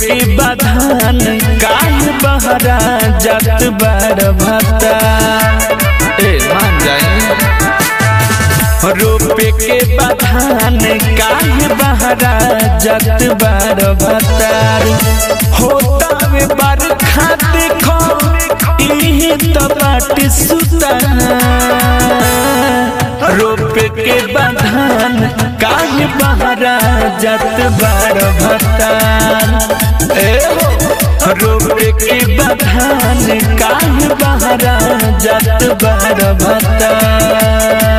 के बधान काहे बहरा जात बार भता ए मान जाए रोपे के बधान काहे बहरा जात बार भतार होता वे बरखा देखो इहे तो बाट सुता रोपे के बधान काहे बहरा जात बार भतार ए हो रोपे के बधान काहे बहरा जात बार भतार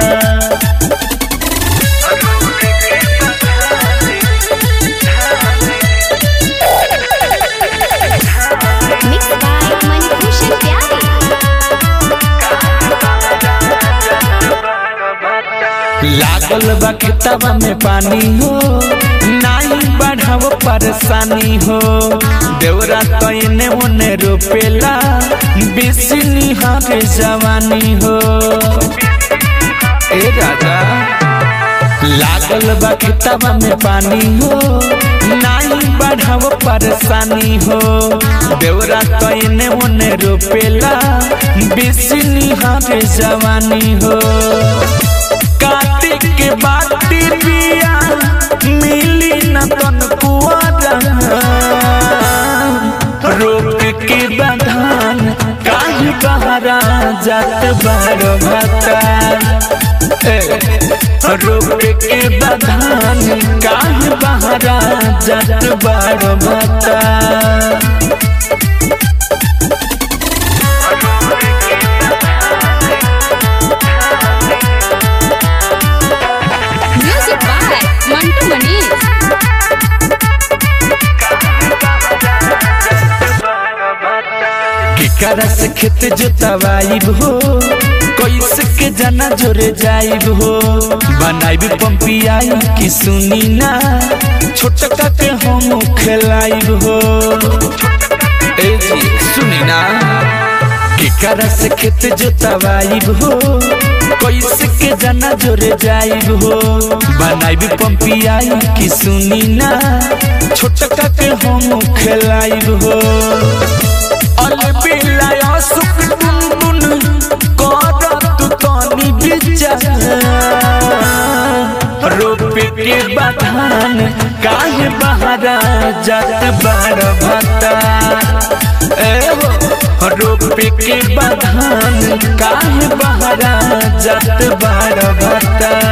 Mixed by Manibhushan Pyari. लागल बा खेतवा में पानी हो नाही बढ़ाव परेशानी हो देवरा तयने ओने रोपेला बेसी निहारे जवानी हो ए राजा लागल बा खेतवा में पानी हो नाही बढ़ाव परेशानी हो देवरा तयने ओने रोपेला बेसी निहारे जवानी हो काटे के बाटी बिया मिली न तन कुआरा रोक के बधान काहे बहरा जात बार भता रोक के बधान काहे बहरा जात बार भता Music by Mantu Manish. केकरा से खेत जोतवाइब हो कैसे के जाना जोरे जाइब हो बनाइब पंपियाई की सुनी ना छोटका के हम खेलाइब हो ए जी सुनी ना केकरा से खेत जोतवाइब हो कैसे के जाना जोरे जाइब हो बनाइब पंपियाई की सुनी ना छोटका के हम खेलाइब हो अलबिलाया सुख टुनटुन करत तनी विचार रोपे के बधान काहे बहरा जात बार भता ए हो रोपे के बधान काहे बहरा जात बार भता